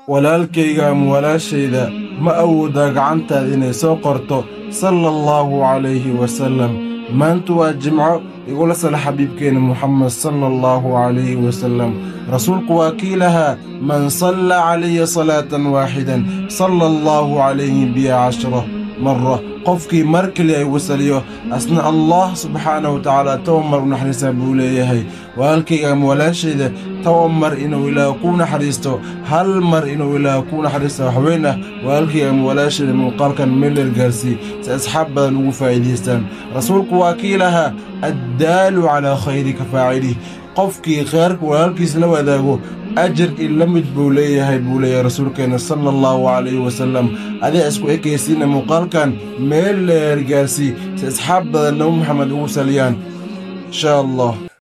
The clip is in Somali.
walaalkayga ama walaashayda ma awoodaa gacantaada inay soo qorto sala allahu calayhi wasallam maanta waa jimco igula sala xabiibkeenna muxamed sala allahu calayhi wasallam rasuulku waa kii lahaa man salla calaya salaatan waaxidan sala allahu calayhi biya cashra mara qofkii mar keliya ay wasaliyo asna allah subxaanahu wa tacaala toban mar u naxariistaa buu leeyahay walaalkayga ama walaashayda toban mar inuu ilaah ku naxariisto hal mar inuu ilaah ku naxariista waxweyn ah walaalkayga ama walaashayda muuqaalkan meeler gaarsii si asxaab badan ugu faa'iidaystaan rasuulku waa kii lahaa addaalu calaa khayri ka faacilih qofkii kheyrka walaalkiis la wadaago ajar in la mid buu leeyahay buu leeyahay rasuulkeenna sala allahu calayhi wasallam adaa isku ekaysiina muuqaalkan meel leer gaarsii si asxaab badan nabi maxamed ugu saliyaan inshaa allah